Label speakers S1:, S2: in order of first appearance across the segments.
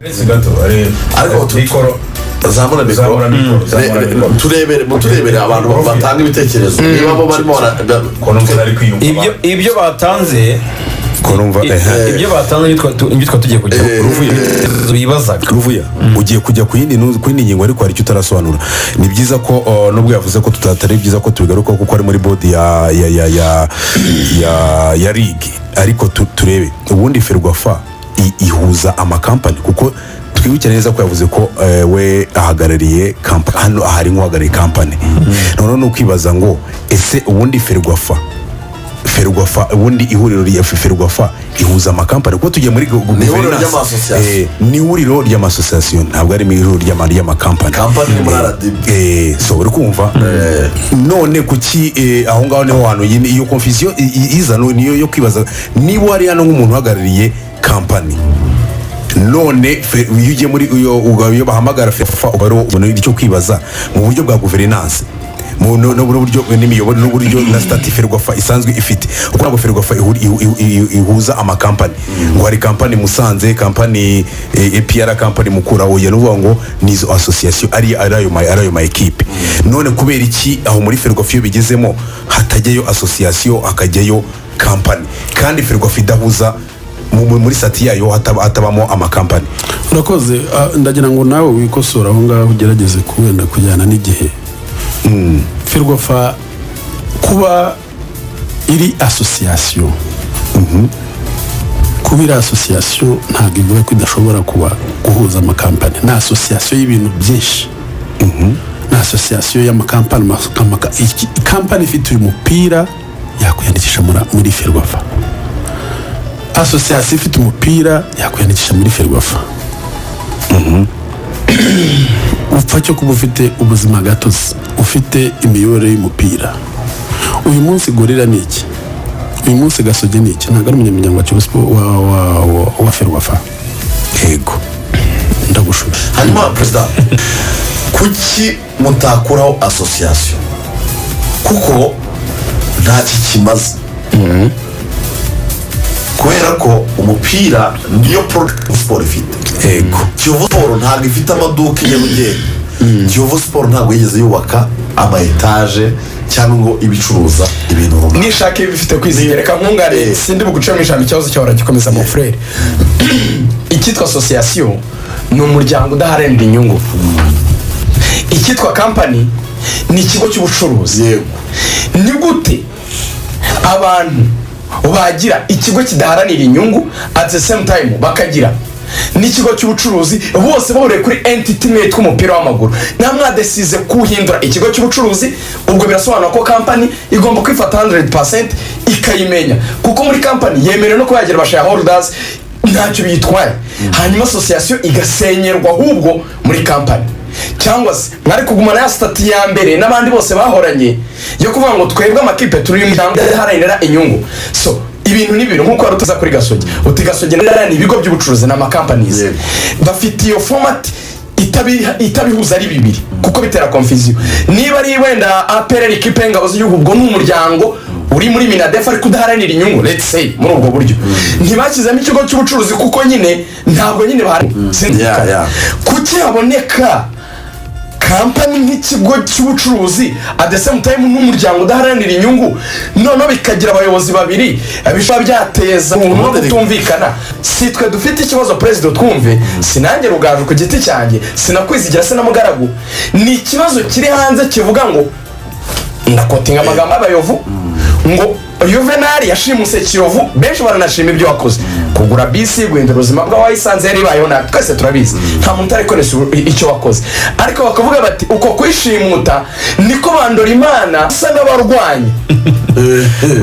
S1: munsi gato
S2: ariko tu-
S1: mikoro
S2: zamura mikoro
S1: Zamura mikoro, zamura
S2: Re- re-
S1: mikoro.
S2: turebere muturebere abantu
S1: Prof.
S2: batanga ibitekerezo niba bo barimo bara- da-
S1: ukuntu umuntu ari kwiyumva
S3: ibyo
S1: abantu.
S3: ibyo batanze
S4: kurumva
S3: i- ibyo batanze nibyo twa- tu- nibyo twari tugiye kujya
S2: Eh,
S3: bibazaga
S4: ruvuya ugiye kujya ku yindi nu- ku yindi ngingo ariko hari icyo utarasobanura ni byiza ko uh, nubwo yavuze ko tutatari byiza ko tubigarukaho kuko ari muri bodi ya ya ya ya ya, ya ligi ariko tu, turebe ubundi ferwafa i- ihuza amakampani kuko twibuke neza ko yavuze ko eh, we ahagarariye kampani hano ahari nk'uhagarariye kampani noneho ni ukwibaza ngo ese ubundi ferwafa ferwafa ubundi ihuriro rya ferwafa ihuza amakampani kuko tugiye muri gu- gu-
S2: Ni ihuriro
S4: guverinansi.
S2: ry'amasosiyasiyo.
S4: Eh, ni ihuriro ry'amasosiyasiyo ntabwo ari mu ihuriro ry'ama- ry'amakampani
S2: Kampani ni muri RDB.
S4: Eh, so uri kumva none kuki eh, aho ngaho niho hantu iyi- iyo konfisiyo iza no- niyo yo kwibaza niba wari hano nk'umuntu uhagarariye kampani none fe- iyo ugiye muri iyo uga- iyo bahamagara fefa uba ari ubona icyo kwibaza mu buryo bwa guverinansi mu- no- no- n'uburyo n'imiyoborere n'uburyo na sitati ferwafa isanzwe ifite uko ntabwo ferwafa ihu- ihu- ihu- ihu- ihuza amakampani ngo hari kampani musanze kampani eh, epr kampani mukura oya ni ukuvuga ngo ni izo asosiyasiyo ari ari ayo ma- ari ayo ma ekipe none kubera iki aho muri ferwafa iyo bigezemo hatajyayo asosiyasiyo hakajyayo kampani kandi ferwafa idahuza mu- mu- muri sati yayo hataba- hatabamo amakampani
S5: urakoze ah, ndagira ngo nawe wikosore aho ngaho ugerageze ku- wenda kujyana n'igihe ferwafa kuba iri asosiyasiyo kuba iri asosiyasiyo ntabwo ivuga ko idashobora kuba guhuza amakampani ni asosiyasiyo y'ibintu byinshi ni asosiyasiyo y'amakampani mas- amaka- iki- kampani ifite uyu mupira yakwiyandikisha muri- muri ferwafa asosiyasiyo ifite umupira yakwiyandikisha muri ferwafa upfa cyo kuba ufite ubuzima gatozi ufite imiyoborere y'umupira uyu munsi gorira ni iki uyu munsi gasogi ni iki ntabwo ari umunyamuryango wa kibusipo wa, wa, wa, wa ferwafa
S4: yego
S5: ndagushuje
S2: hanyuma perezida kuki mutakuraho asosiyasiyo kuko nta kikimaze kubera ko umupira niyo product siporo ifite
S4: yego
S2: kiyovu siporo ntabwo ifite amaduka i nyarugenge kiyovu siporo ntabwo yigeze yubaka ama etaje cyangwa ngo ibicuruza ibintu runaka
S6: nishaka iyo bifite kwizigera reka nkungare sindi bugucemo ijambo ikibazo cyawe uragikomeza mu frere icyitwa asosiyasiyo ni umuryango udaharanira inyungu icyitwa kampani ni ikigo cy'ubucuruzi
S2: yego
S6: ni gute abantu bagira ikigo kidaharanira inyungu at the same time bakagira n'ikigo cy'ubucuruzi bose bahuriye kuri entity imwe yitwa umupira w'amaguru nta mwadesize kuhindura ikigo cy'ubucuruzi ubwo birasobanura ko kampani igomba kwifata 100% ikayimenya kuko muri kampani yemerewe no kuba yagira abashayaholders ntacyo biyitwaye hanyuma asosiyasiyo igasenyerwa ahubwo muri kampani cyangwa se mwari kugumana ya sitati ya mbere n'abandi bose bahoranye yo kuvuga ngo twebwe amakipe turi mu miryango idaharanira inyungu so ibintu ni ibintu nk'uko wari utuza kuri gasogi uti gasogi ni ibigo by'ubucuruzi ni amakampanizi
S2: Yego.
S6: bafite iyo fomati itabi- itabihuza ari bibiri kuko bitera konfiziyo niba ari wenda apr ikipe y'ingabo z'igihugu ubwo ni umuryango uri muri minadefa ariko udaharanira inyungu let's say muri ubwo buryo ntibashyizemo ikigo cy'ubucuruzi kuko nyine ntabwo nyine baharanira
S2: Yeah, yeah.
S6: kuki haboneka kampani nk'ikigo cy'ubucuruzi at the same time n'umuryango udaharanira inyungu noneho bikagira abayobozi babiri bishobora byateza umuntu no kutumvikana si twe dufite ikibazo perezida twumve sinange rugaju ku giti cyanjye sinakwizigira sinamugaragu ni ikibazo kiri hanze kivuga ngo ndakotinga amagambo y'abayovu ngo yuvenali yashimuse kiyovu benshi baranashima ibyo wakoze kugura bisi guhindura ubuzima bw'abayisanze yari ibayeho nabi twese turabizi nta muntu utari konesa icyo wakoze ariko bakavuga bati uko kwishimuta niko bandora imana usa n'abarwanya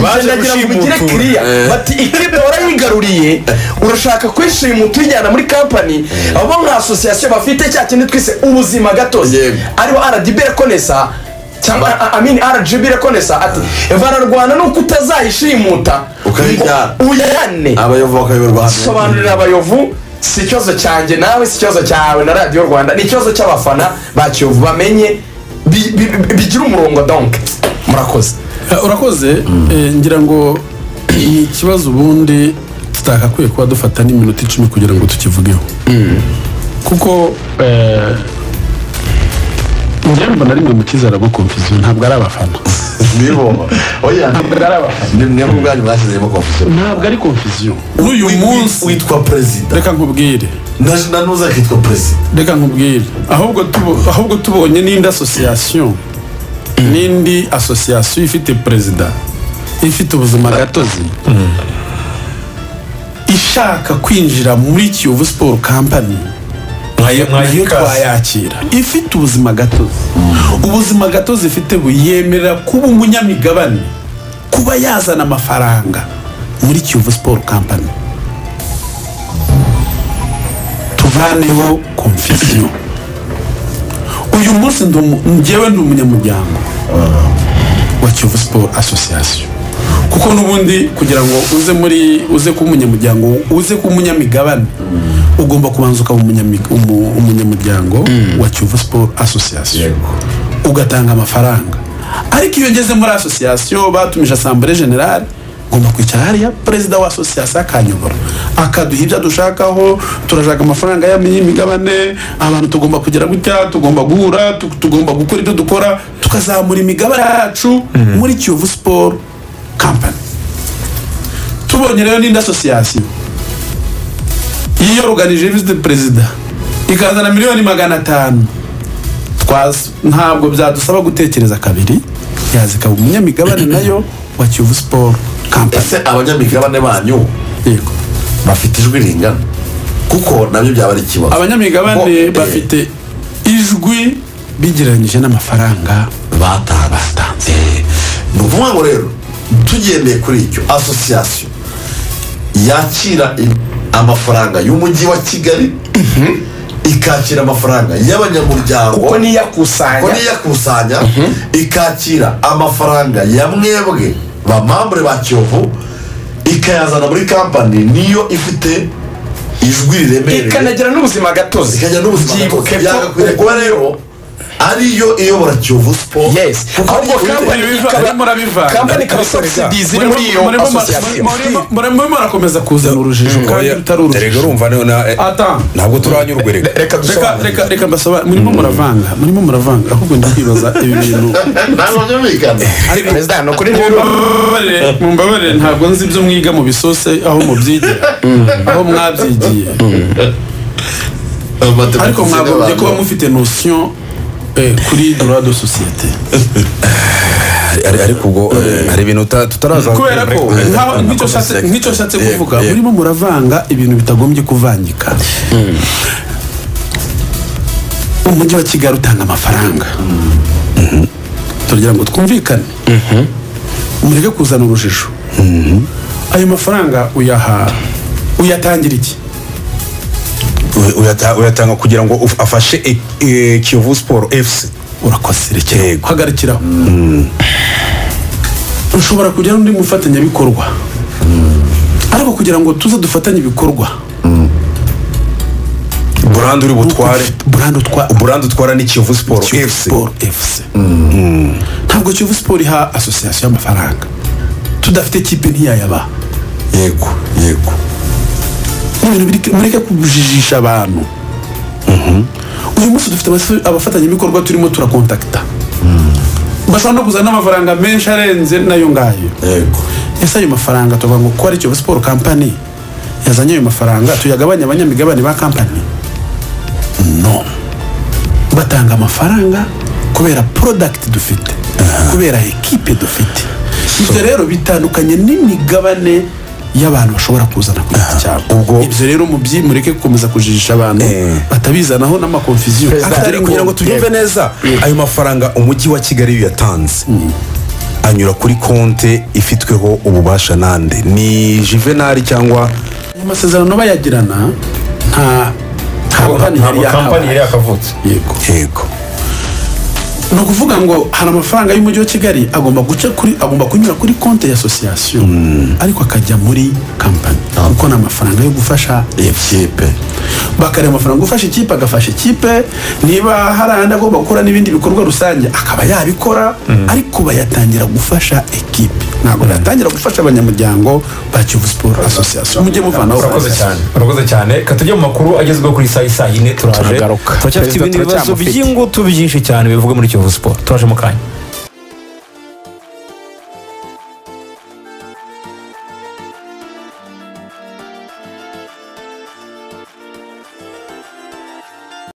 S6: baje gushimutura kiriya bati ikipe warayigaruriye urashaka kwishimuta uyijyana muri kampani abo nka asosiyasiyo bafite cya kindi twise ubuzima gatozi
S2: Yego.
S6: ariho rdb rekonesa cyangwa a- a- amini rgb rekonesa ati bararwana nuko utazayishimuta
S2: Ukayijyana.
S6: ngo uyane
S2: abayovu bakayoberwa hano
S6: sobanurira abayovu si ikibazo cyanjye nawe si ikibazo cyawe na radiyo rwanda ni ikibazo cy'abafana ba kiyovu bamenye bi- bi- bi- bigira umurongo donke murakoze
S5: Eh, urakoze eh, ngira ngo ni ikibazo ubundi tutakakwiye kuba dufata n'iminota icumi kugira ngo tukivugeho kuko eh, njyewe mbona rimwe mu kizara bwo konfisiyo ntabwo ari abafana
S2: nibo oya
S5: ntabwo ari abafana
S2: ni mwe ubwanyu mwashyizemo konfusiyo
S5: ntabwo ari konfisiyo
S2: n'uyu munsi witwa perezida
S5: reka nkubwire
S2: na nanuza akitwa perezida
S5: reka nkubwire ahubwo tubo- ahubwo tubonye n'indi asosiyasiyo n'indi asosiyasiyo ifite perezida ifite ubuzima gatozi ishaka kwinjira muri kiyovu siporo kampani nayo twayakira ifite ubuzima gatozi ubuzima gatozi ifite buyemerera kuba umunyamigabane kuba yazana amafaranga muri kiyovu siporo kampani tuvaneho konfisiyo uyu munsi ndi umu- njyewe ndi umunyamuryango wa kiyovu siporo asosiyasiyo kuko n'ubundi kugira ngo uze muri uze kuba umunyamuryango uze kuba umunyamigabane ugomba kubanza ukaba umunyami- umu- umunyamuryango wa kiyovu siporo asosiyasiyo ugatanga amafaranga ariko iyo ngeze muri asosiyasiyo batumije asambure generale ngomba kwicara hariya perezida wa asosiyasiyo akanyobora akaduha ibyo dushakaho turashaka amafaranga y'imigabane abantu tugomba kugira gutya tugomba guhura tu- tugomba gukora ibyo dukora tukazamura imigabane yacu muri kiyovu siporo kampani tubonye rero n'indi asosiyasiyo yiyoruganije vizite perezida ikazana miliyoni magana atanu Twas- ntabwo byadusaba gutekereza kabiri yazikaba umunyamigabane nayo wa kiyovu siporo kampani
S2: ese abanyamigabane banyu
S5: yego
S2: bafite ijwi ringana kuko nabyo byaba ari ikibazo Bo,
S5: abanyamigabane
S2: eh,
S5: bafite ijwi bigereranyije n'amafaranga
S2: batanze ni ukuvuga ngo rero tugendeye kuri icyo asosiyasiyo yakira i- amafaranga y'umujyi wa kigali ikakira amafaranga y'abanyamuryango
S6: kuko niyakusanya
S2: kuko niyakusanya ikakira amafaranga ya mwebwe bamambure ba kiyovu ikayazana muri kampani niyo ifite ijwi riremereye
S6: ikanagira n'ubuzima gatozi
S2: zikajya n'ubuzima
S6: Byibuke ko
S2: byagakwiriye kuba rero ariyo iyobora kiyovu siporo
S6: Yes. Ahubwo kampani ikaba-
S5: murabivanga.
S6: kampani ikaba subsidies iri muri iyo
S5: Murimo-
S6: association.
S5: murimo- murimo murakomeza kuzana urujijo kandi rutari urujijo
S4: reka urumva niyo na eh,
S5: Ata.
S4: ntabwo turanyurwe reka
S6: reka
S5: reka
S6: dusobanure
S5: reka reka mbasobanurire murimo muravanga murimo muravanga ahubwo ndakwibaza ibi bintu
S2: ntabwo byumvikana
S6: perezida ni ukuri rero
S5: Mumbabarire- mumbabarire ntabwo nzi ibyo mwiga mu bisose aho mubyigira aho mwabyigiye ariko mwagombye kuba mufite notion eh, kuri droit de societe
S4: Ari- ariko ubwo eh, hari ibintu uta- tutaraza
S5: kubera ko nkaho- nk'icyo nshatse- nk'icyo nshatse kuvuga murimo muravanga ibintu bitagombye kuvangika umujyi wa kigali utanga amafaranga tugira ngo twumvikane mureke kuzana urujijo ayo mafaranga uyaha uyatangira iki
S4: Uy- uyata- uyatanga kugira ngo uf- afashe e- e, kiyovu siporo efuse
S5: urakoze rekera
S4: Yego.
S5: uhagarikiraho ushobora kugira n'undi mufatanyabikorwa ariko kugira ngo tuze dufatanye ibikorwa
S4: burande uri butware
S5: burandi utwa
S4: burande utwara ni kiyovu siporo
S5: Kiyovu
S4: efuse
S5: Sport FC ntabwo kiyovu siporo iha asosiyasiyo y'amafaranga tudafite kipe ntiyayaba
S4: yego yego
S5: ibintu biri- mureke kujijisha abantu uyu munsi dufite abas- abafatanyabikorwa turimo turakontakita bashobora no kuzana n'amafaranga menshi arenze nayo ngayo
S2: yego
S5: ese ayo mafaranga tuvuga ngo kuko ari kiyovu siporo kampani yazanye ayo mafaranga tuyagabanya abanyamigabane ba kampani no batanga amafaranga kubera porodagiti dufite kubera ekipe dufite ibyo rero bitandukanye n'imigabane y'abantu bashobora kuzana ku giti cyabo
S4: ubwo-
S5: ibyo rero mubyi mureke gukomeza kujijisha abantu
S4: Eh.
S5: batabizanaho n'amakonfisiyo
S4: atari kugira ngo tubyumve neza ayo mafaranga umujyi wa kigali iyo yatanze anyura kuri konte ifitweho ububasha nande ni juvenali cyangwa
S5: ayo masezerano bayagirana nta kampani yari
S3: ntabwo kampani
S5: yahawe
S3: yari yakavutse
S5: yego
S4: yego
S5: ni ukuvuga ngo hari amafaranga y'umujyi wa kigali agomba guca kuri agomba kunyura kuri konti ya asosiyasiyo ariko akajya muri kampani kuko ni amafaranga yo gufasha
S2: ikipe
S5: bakareba amafaranga ufasha ikipe agafasha ikipe niba hari ayandi agomba gukora n'ibindi bikorwa rusange akaba yabikora ariko bayatangira gufasha ekipe ntabwo natangira gufasha abanyamuryango ba kivu siporo asosiyasiyo mujye muvanaho
S3: urakoze cyane urakoze cyane reka tujye mu makuru agezweho kuri saa isaa yine turaje
S7: Turagaruka.
S3: turacyafite
S7: Perezida
S3: ibindi bibazo
S7: turacyamufite.
S3: by'ingutu byinshi cyane bivuga muri kiyovu siporo turaje mu kanya